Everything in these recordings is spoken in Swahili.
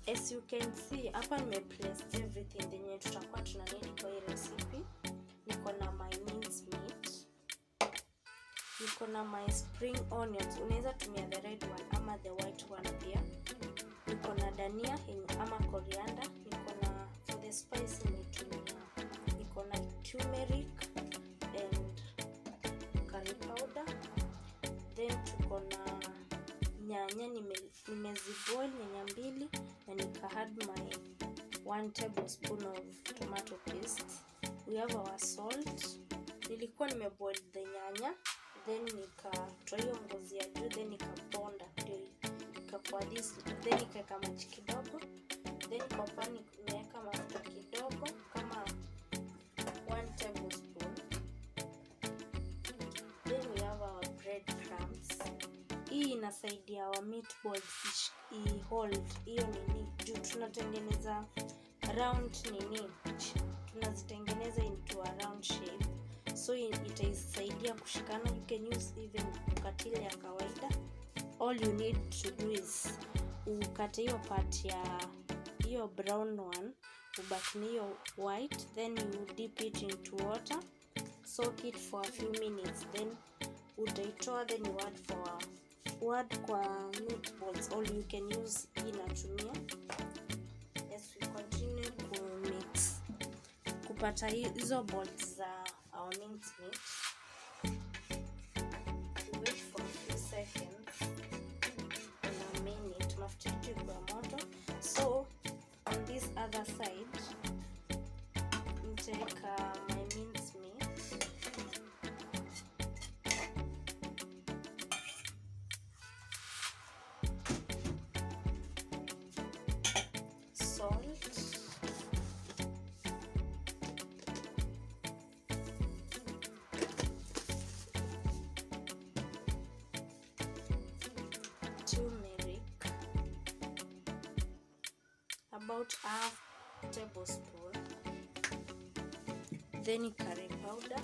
as you can see hapa nimeplace everything yenye tutakuwa tuna need kwa hii recipe niko na my mince meat niko na my spring onions unaweza tumia the red one ama the white one pia niko na dania ama coriander niko na for the spice nimetumia niko na turmeric and curry powder then tuko na nyanya nimeziboil nime nyanya mbili na nika add my one tablespoon of tomato paste we have our salt nilikuwa nimeboil the nyanya then nikatoa hiyo ngozi ya juu then nikaponda ndio ikakuwa this then nikaweka maji kidogo then kwa pani nimeweka mafuta kidogo kama one tablespoon then we have our bread crumbs hii inasaidia our meatballs i hold hiyo nini juu tunatengeneza round nini tunazitengeneza into a round shape so itaisaidia kushikana you can use even ukatile ya kawaida all you need to do is ukate hiyo part ya hiyo brown one ubaki na hiyo white then you dip it into water soak it for a few minutes then utaitoa then you add for word kwa meatballs all you can use hii natumia yes we continue ku mix kupata hizo balls za our mince meat we wait for a few seconds in a minute mafuta yetu ikuwa moto so on this other side nitaweka my mince meat salt turmeric about half tablespoon then curry powder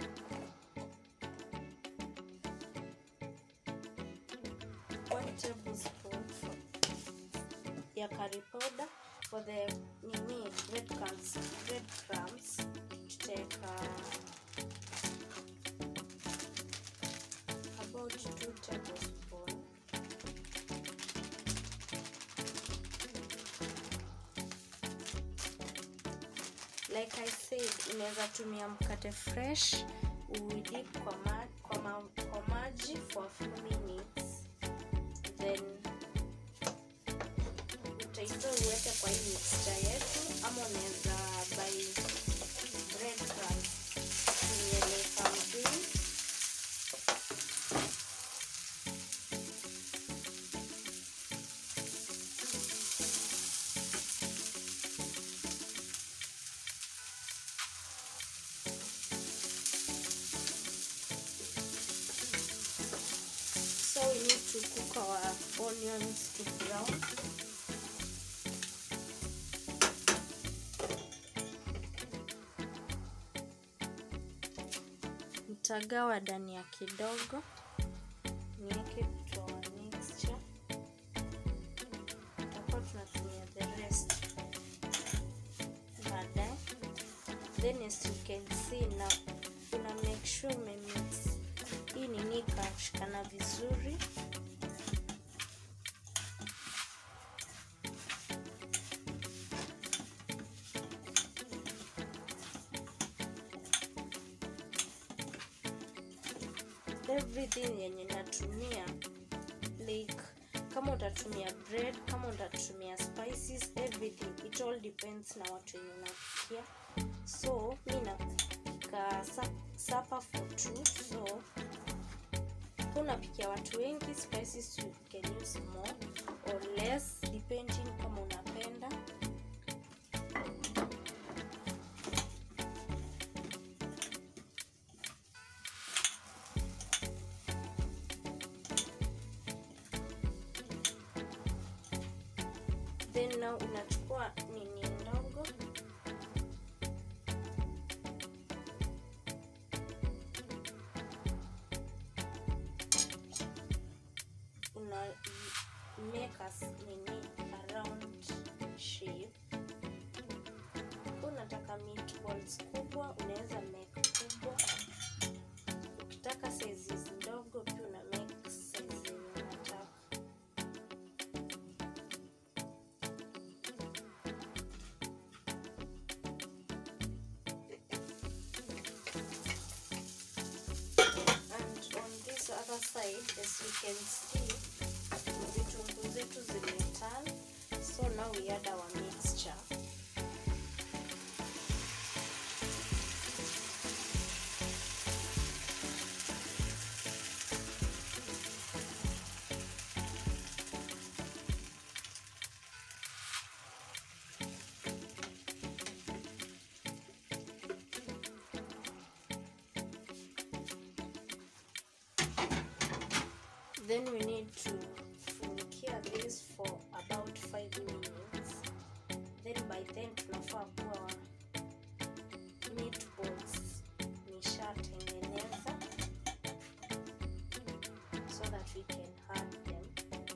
one tablespoon for ya curry powder for the nini red crumbs red crumbs tutaweka about two tablespoon like i said unaweza tumia mkate fresh uidip kwa, ma kwa, ma kwa maji for a few minutes then utaitoa uweke kwa hii mixture yetu ama unaweza buy bread crumbs uieleka mzuri so we need to cook our onions to brown nitagawa dania kidogo niweke kwa mixture tutakuwa tunatumia the rest baadaye then as you can see na una make sure umemix hii nini ikashikana vizuri everything yenye natumia like kama utatumia bread kama utatumia spices everything it all depends na watu wenye unapikia so mi napika supper for two so unapikia watu wengi spices you can use more or less depending kama unapenda then now unachukua nini ndogo una make us nini around other side as you can see vitunguu zetu zimetan so now we add our mixture then we need to funikia this for about 5 minutes then by then tunafaa kuwa meatballs nishatengeneza so that we can add them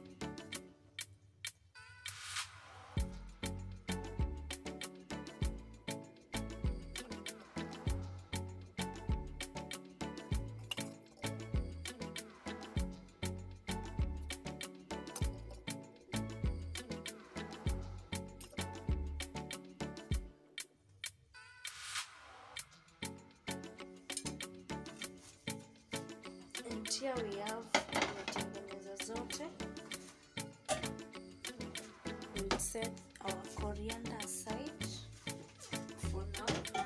and here we have tumetengeneza zote we'll set our coriander aside for now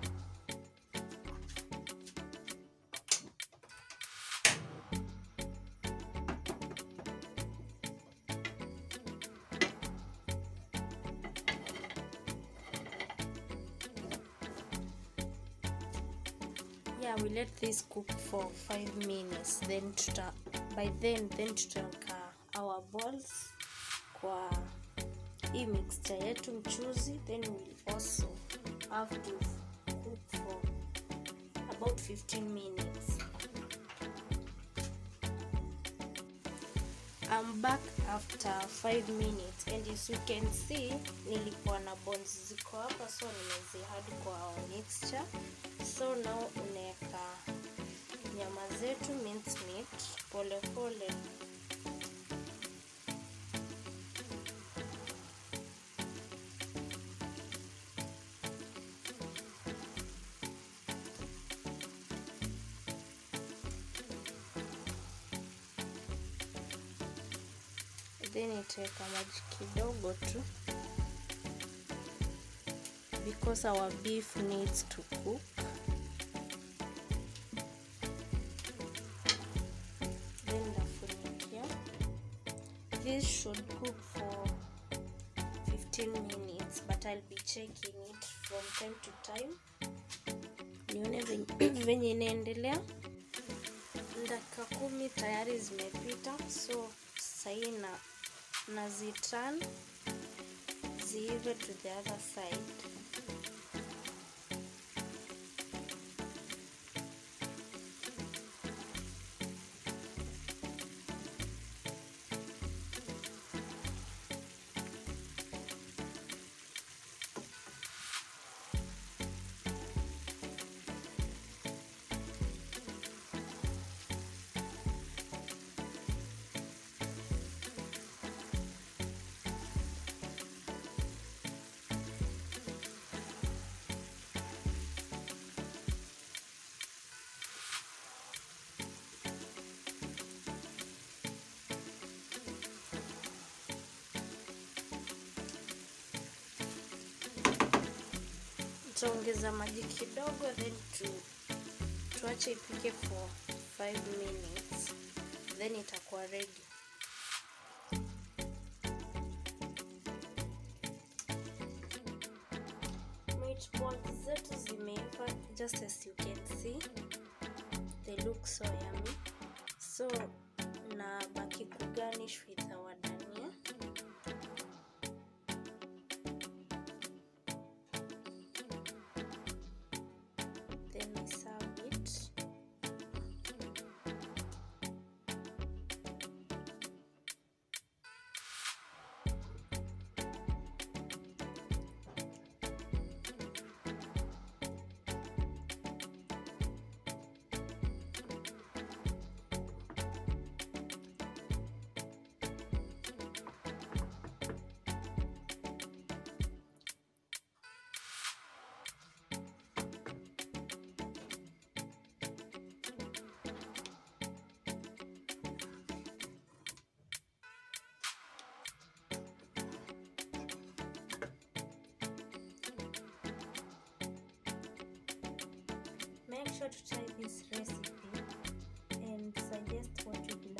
yeah we let this cook for 5 minutes then tuta by then then tutaweka our balls kwa hii mixture yetu mchuzi then we'll also have to cook for about 15 minutes I'm back after 5 minutes and as you can see nilikuwa na bones ziko hapa so nimezihadi kwa our mixture so now unaweka nyama zetu minced meat pole pole then itaweka maji kidogo tu because our beef needs to cook then nafunikia this should cook for 15 minutes but I'll be checking it from time to time nione venye- venye inaendelea dakika kumi tayari zimepita so sahii na nazitan ziive to the other side tutaongeza maji kidogo then tu, tuache ipike for 5 minutes then itakuwa ready meatballs zetu zimeiva just as you can see they look so yummy so na baki kugarnish with our dania then I serve it. sure to try this recipe and suggest what you